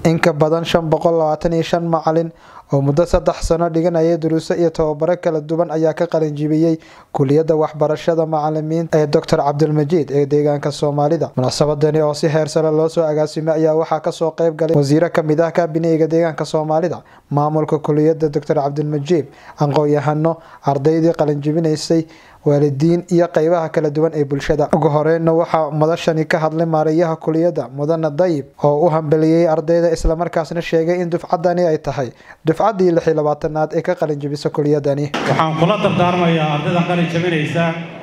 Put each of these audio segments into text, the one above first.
in ka badan shan boqol labaatan iyo shan macalin oo muddo saddex sano dhiganaya duruuso iyo tababaro kala duwan ayaa ka qalinjibiyey kuliyadda waxbarashada macalimiinta ee doctor cabdilmajiid ee deegaanka soomaalida munaasabadani oo si heer sare loo soo agaasimay ayaa waxaa kasoo qeyb galay wasiiro kamid ah kaabineyga deegaanka soomaalida maamulka kuliyadda doctor cabdilmajiid aqoon-yahano ardaydii qalinjibinaysay waalidiin iyo qeybaha kala duwan ee bulshada ugu horeyna waxaa madashani ka hadlay maarayaha kuliyadda mudane dayib oo u hambeliyey ardayda islamarkaasna sheegay in dufcadani ay tahay dufcaddii lix iyo labaatanaad ee ka qalinjibisa kuliyadani waxaan kula dardaarmayaa ardayda qalin jabinaysa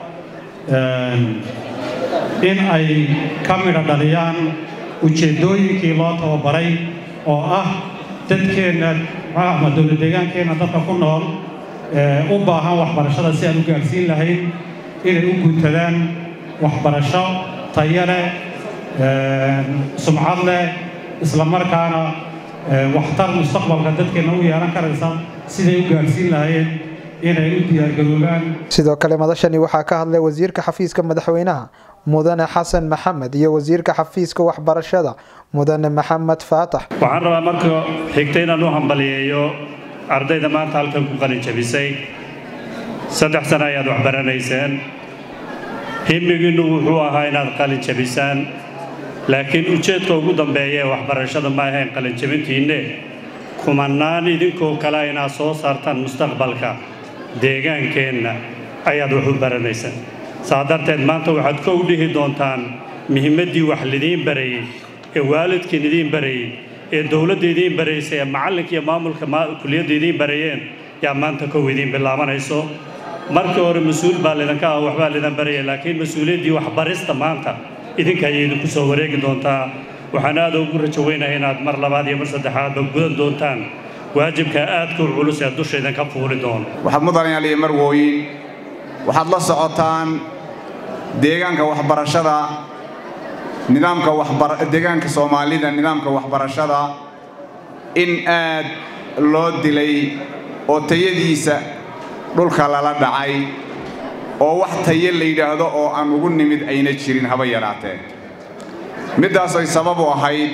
in ay ka midho dhaliyaan ujeeddooyinkii loo tababaray oo ah dadkeenna ama dowlad deegaankeenna dadka ku nool u baahan waxbarashada si aan u gaarsiin lahayn inay u guntadaan waxbarasho tayo leh sumcad leh isla markaana waxtar mustaqbalka dadkeenna u yeelan karaysa siday u gaarsiin lahayn inay u diyaargaroobaan sidoo kale madashani waxaa ka hadlay wasiirka xafiiska madaxweynaha mudane xasan maxamed iyo wasiirka xafiiska waxbarashada mudane maxamed faatax waxaan rabaa marka xigta inaan u hambaliyeeyo ardayda maanta halkan ku qalin jabisay saddex sano ayaad waxbaranayseen himigiinnu wuxuu ahaa inaad qalin jabisaan laakiin ujeedka ugu dambeeya ee waxbarashada ma ahayn qalin jabintiinne kumanaan idinkoo kale inaad soo saartaan mustaqbalka deegaankeenna ayaad wax u baranaysaan saa darteed maanta waxaad kow dhihi doontaan muhimmaddii wax lidiin barayey ee waalidkiin idiin barayey ee dowladda idiin baraysa ee macallinka iyo maamulka kuliyadda idiin barayeen yaa maanta kow idiin bilaabanayso markii hore mas-uul baa lidinka ah waxbaa lidan baraya laakiin mas-uuliyaddii waxbarista maanta idinka ayay idinku soo wareegi doontaa waxaan aad ugu rajo weynahay inaad mar labaad iyo mar saddexaadba gudan doontaan waajibka aadka u culus ee dusha idinka fuuli doono waxaad mudanayaal iyo marwooyin waxaad la socotaan deegaanka waxbarashada nidaamka deegaanka soomaalida nidaamka waxbarashada in aad loo dilay oo tayadiisa dhulka lala dhacay oo wax taye la yidhaahdo oo aan ugu nimid ayna jirin haba yaraatee middaas ay sabab u ahayd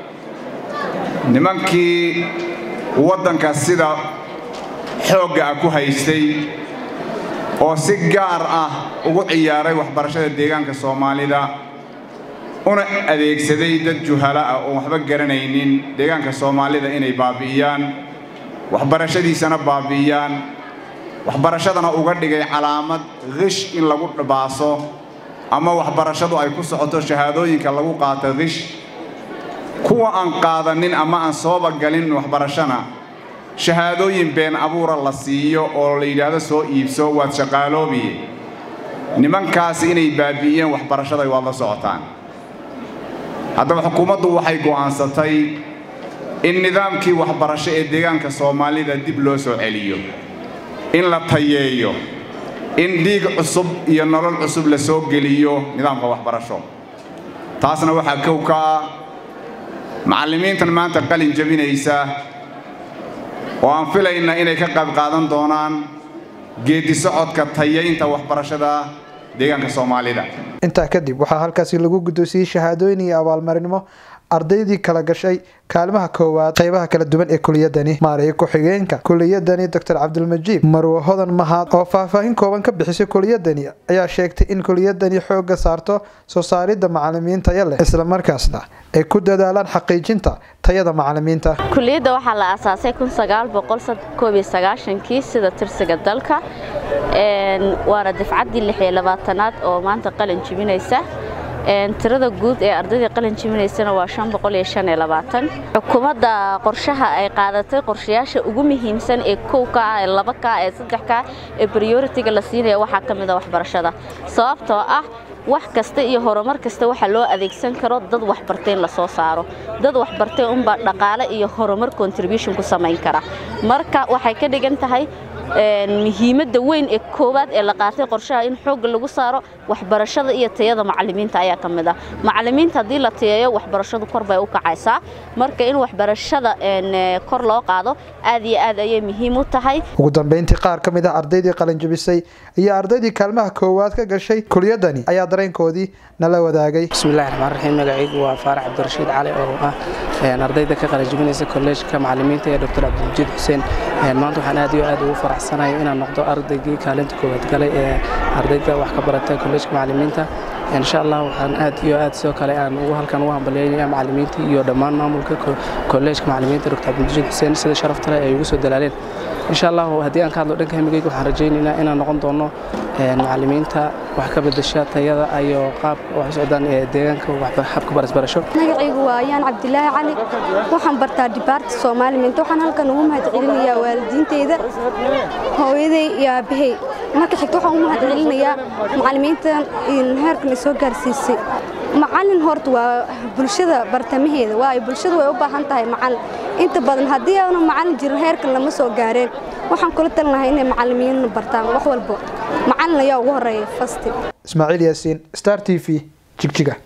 nimankii waddanka sida xoogga ah ku haystay oo si gaar ah ugu ciyaaray waxbarashada deegaanka soomaalida una adeegsaday dad juhala ah oon waxba garanaynin deegaanka soomaalida inay baabi'iyaan waxbarashadiisana baabi'iyaan waxbarashadana uga dhigay calaamad kish in lagu baaso ama waxbarashadu ay ku socoto shahaadooyinka lagu qaato kish kuwa aan qaadanin ama aan sooba galin waxbarashana shahaadooyin been abuura la siiyo oo la yidhaahdo soo iibso waad shaqaaloobiye nimankaasi inay baabi'iyeen waxbarashada waad la socotaan haddaba xukuumaddu waxay go'aansatay in nidaamkii waxbarasho ee deegaanka soomaalida dib loo soo celiyo in la tayeeyo in dhiig cusub iyo nolol cusub la soo geliyo nidaamka waxbarasho taasna waxaa kow ka ah macallimiintan maanta qalin jabinaysa oo aan filayna inay ka qayb qaadan doonaan geeddi socodka tayaynta waxbarashada deegaanka soomaalida intaa kadib waxaa halkaasi lagu guddoonsiyey shahaadooyin iyo abaalmarinimo ardaydii kala gashay kaalimaha koowaad qeybaha kala duwan ee kuliyadani maaraya ku-xigeenka kuliyadani doctor cabdilmajiid marwo hodan mahad oo faahfaahin kooban ka bixisay kuliyadani ayaa sheegtay in kuliyadani xooga saarto soo saaridda macalimiin taya leh islamarkaasna ay ku dadaalaan xaqiijinta tayada macalimiinta kuliyadda waxaa la aasaasay kii sida tirsiga dalka waana dafcaddii lixiyo labaatanaad oo maanta qalin jibinaysa tirada guud ee ardaydii qalin jibinaysana waa xukuumadda qorshaha ay qaadatay qorshayaasha ugu muhiimsan ee kow ka ah ee laba ka ee saddex ka ee prioritiga la siinaya waxaa ka mid a waxbarashada sababtoo ah wax kasta iyo horumar kasta waxaa loo adeegsan karo dad waxbartay in la soo saaro dad waxbartay unbaa dhaqaale iyo horumar contribution ku samayn kara marka waxay ka dhigan tahay muhiimadda weyn ee koowaad ee la qaatay qorshaha in xoogga lagu saaro waxbarashada iyo tayada macalimiinta ayaa ka mid ah macalimiinta haddii la tayeeyo waxbarashadu kor bay u kacaysaa marka in waxbarashada kor loo qaado aad iyo aad ayay muhiim u tahay ugu dambeyntii qaar ka mid ah ardaydii qalinjabisay iyo ardaydii kaalmaha koowaad ka gashay kuliyadani ayaa dareenkoodii nala wadaagay bismillahi raxmaan raxiim magacaygu waa faarax cabdirashiid cali oo ah ardayda ka qalinjibinaysa kolleejka macallimiinta ee dr cabdilmajiid xuseen maanta waxaan aad iyo aad ugu faraxsanahay inaan noqdo ardaygii kaalinta koowaad galay ee ardayda wax ka barata kolleejka macallimiinta insha allah waxaan aad iyo aad sidoo kale aan ugu halkan ugu hambalyeynaya macallimiinta iyo dhammaan maamulka kolleejka macallimiinta dr cabdilmajiid xuseen sida sharafta leh ay ugu soo dalaaleen insha allah haddii aan ka hadlo dhanka himigeyga waxaan rajaynaynaa inaan noqon doono macallimiinta wax ka bedesha tayada iyo qaabka wax u socdaan ee deegaanka habka barasbarasho magacaygu waa ayaan cabdilaahi cali waxaan bartaa dibaarta soomaaliminta waxaan halkan ugu mahadcelinayaa waalidiinteyda hooyaday iyo aabahey marka xigta waxaan ugu mahadcelinayaa macallimiintan heerkan ay soo gaarsiisay macallin horta waa bulshada bartamaheeda waayo bulshadu way u baahan tahay macallin inta badan haddii aanu macallin jirin heerkan lama soo gaareen waxaan kula talinahay inay macallimiin bartaan wax walba macallin ayaa ugu horeeya fasti ismaaciil yaasiin star t v jigjiga